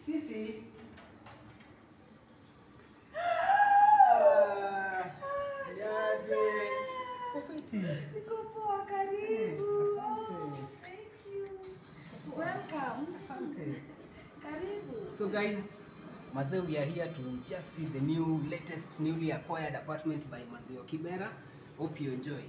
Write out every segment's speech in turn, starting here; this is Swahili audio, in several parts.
Sisi. Ah, Yaje. Kofiti. Niko poa, karibu. Eh, asante. Thank you. Welcome. Asante. Karibu. So guys, Mazee, we are here to just see the new latest newly acquired apartment by Mazeo Kibera. Hope you enjoy.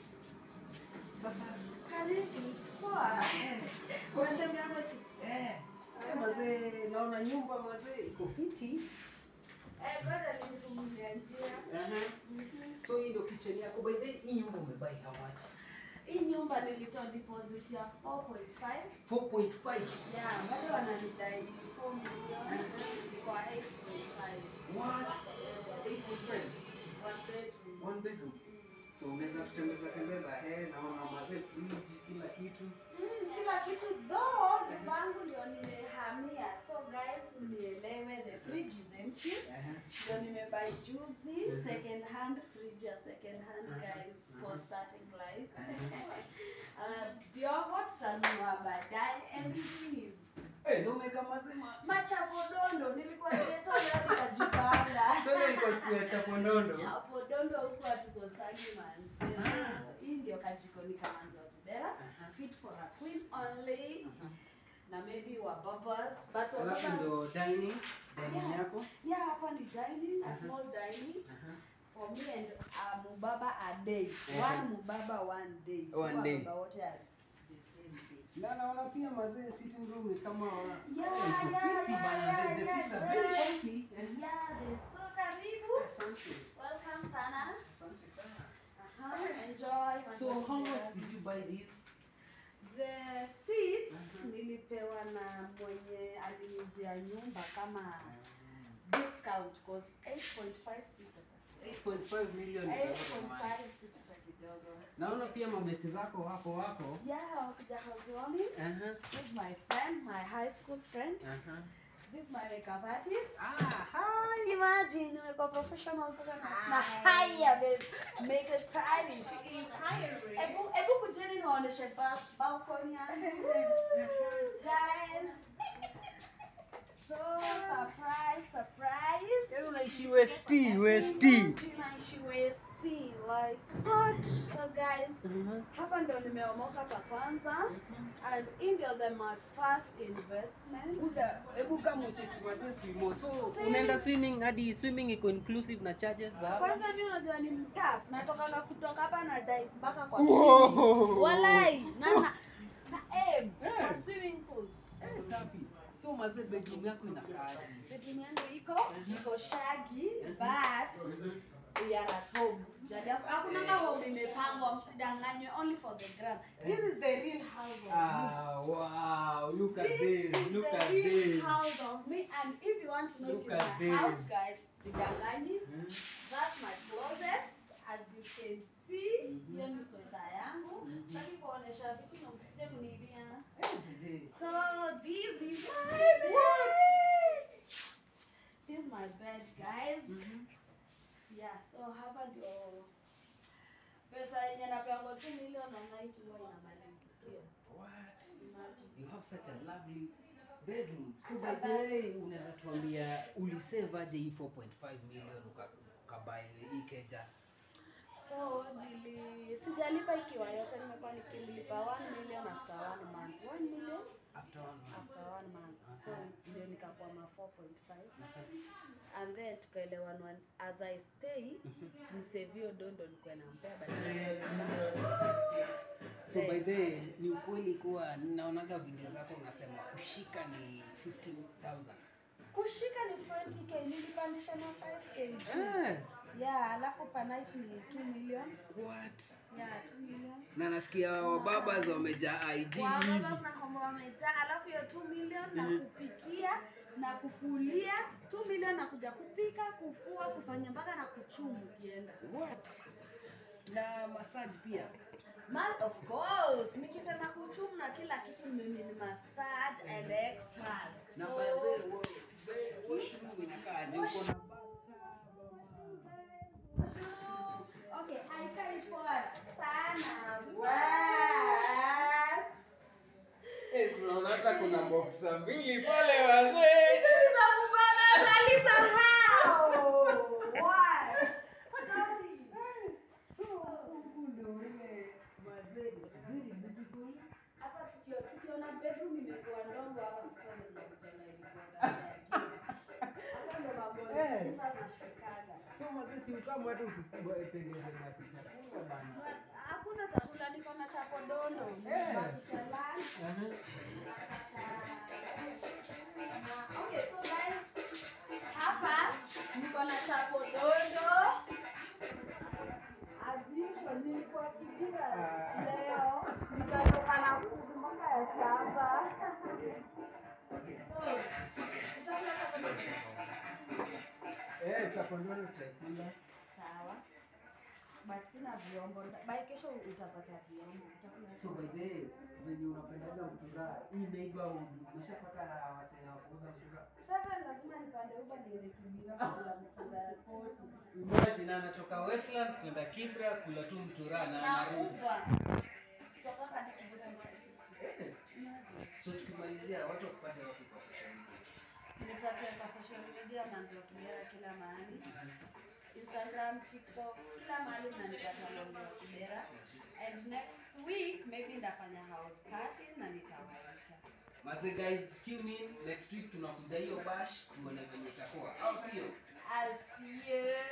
Sasa Karibu. Poa. Unatembea kwetu? eh, eh, mazee, naona nyumba mazee iko fiti. Eh, ngoja nikufungulie njia. Aha. So hii ndio kitchen yako. By the way, hii nyumba umebuy how much? Hii nyumba nilitoa deposit ya 4.5. 4.5. Yeah, bado wananidai 4 million. Ilikuwa 8.5. What? 8.5. One bedroom. One bedroom. So unaweza kutembeza tembeza eh, naona mazee fridge kila kitu. Mm, kila kitu though nyumba yangu ndio nimehamia so guys mnielewe the fridge is empty Aha. ndio nimebuy juzi second hand fridge ya second hand Uh-huh, guys for uh-huh. starting life uh, vyombo tutanunua baadaye everything is Eh, ndio umeweka mazima. machapodondo nilikuwa geto leo nikajipanga So ile ilikuwa siku ya chapondondo. chapodondo huku hatukosangi manzi Ah. so hii ndio kajikoni kamanzi wa kibera Aha. fit for a queen only Aha. na maybe wa babas but wa Alafu babas ndio dining, dining Yeah. yako. yeah hapa ni dining a Aha. small dining Aha. for me and uh, mubaba a day Aha. one mubaba one day One Si day. wababa wote are the same day Na naona pia mazee sitting room ni kama Yeah, Eh, iko yeah, fiti yeah, bana. yeah, The- the yeah, seats are very yeah. comfy. Eh, yeah the- so karibu Asante. welcome sana Asante sana. uh-huh. enjoy So how much did you buy this? the seats Aha. nilipewa na mwenye aliniuzia nyumba kama discount cause 8.5 si pesa 8.5 million is a lot of money. 8.5 si pesa kidogo Naona pia mabesti zako wako wako. yeah wakuja housewarming Aha. this is my friend my high school friend Aha. this is my makeup artist Ah, hi. imagine nimekuwa professional mpaka na na haya babe makeup artist she is hiring ebu ebu kujeni niwaoneshe ba- balcony yangu guys so surprise surprise Yaani unaishi West, West. naishi West like what so guys Aha. hapa ndo nimeomoka pa kwanza and hii ndio the my first investment Buda, hebu kama ucheki mazee swimo. So unaenda swimming hadi swimming iko inclusive na charges za hapa? kwanza mi unajua ni mtaf natoka na kutoka hapa na dive mpaka kwa Wow. swimming. walai na na na aim kwa Eh. swimming pool Eh, safi. So mazee bedroom yako inakaaje? bedroom yangu iko iko shaggy but we are at home Sijali- hakuna kama home imepangwa msidanganywe only for the gram this is the real house of me Ah, wow. Look at This this. is Look the at real this. house of me and if you want to know it is Look at my house this. guys sidanganyi Hmm? that's my closet as you can see hiyo ni sweta yangu sitaki kuonesha vitu na msije kuniibia Eh, so this is my bed this is my bed guys Mhm. yeah so hapa ndio pesa yenye napeangwa 2 million na night huwa inamalizikia What? imagine You have such a lovely bedroom. So It's by a the way, unaweza tuambia ulisave aje hii 4.5 million uka- ukabuy hii keja? so nili sijalipa ikiwa yote nimekuwa nikilipa 1 million after 1 month 1 million After one month. after 1 month so Aha. ndio nikakwama 4.5 Aha. and then tukaelewanwa as i stay nisevio dondo nikuwe nampea So by the way, ni ukweli kuwa ninaonaga video zako unasema kushika ni 15,000. kushika ni 20k nilipandisha na 5k juu. Eh, yeah alafu panight ni 2 million what? yeah 2 million Na nasikia wababas wamejaa IG hivi. wababa tunakwamba wamejaa alafu hiyo 2 million na kupikia na kufulia 2 million na kuja kupika kufua kufanya mpaka na kuchumu ukienda What? Na massage pia. Man, of course nikisema kuchumu na kila kitu mimi ni massage and extras Na So, bazee, wa- be- washroom inakaaje? Uko na okay haikai poa sana but Eh, tunaona hata kuna boxa mbili pale wazee. Nilisahau. Why? Sorry. Hapa tukio- tukiona bedroom imekuwa ndogo hapa sasa ndio tunakutana ilikuwa ndani ya kioo. Hapa ndo mambo Eh. sasa nashikaga. So mazee si ukamu hata usitengeze basi chakula bana. Hakuna chakula, niko na chapo dondo. Eh. Bakisha lunch. Aha. Na- Okay, so guys, hapa niko na chapo dondo. As usual, nilikuwa Kibira Ah. leo, nikatoka na food mpaka ya saba. So, utakula chapo dondo? Eh, chakondoni tutakula. Sawa. But sina vyombo. By kesho utapata vyombo. Utakula So by the way, venye unapendaga mtura, hii neighbor umeshapata wasee wa kuuza mtura. Seven lazima nipande Uber niende Kibira kula mtura ya koti. Imagine anatoka Westlands kwenda Kibra kula tu mtura na Na anarudi. Uber. Kutoka hadi Kibira ni 250. Eh, Imagine. So tukimalizia watu wakupate wapi kwa social media? Nipate kwa social media Manzi wa Kibera kila mahali. Instagram, TikTok, kila mahali mnanipata Manzi wa Kibera. And next week maybe ndafanya house party na nitawaita. Maze guys, tune in next week tunakuja hiyo bash tuone venye itakuwa. Au sio? I'll see you.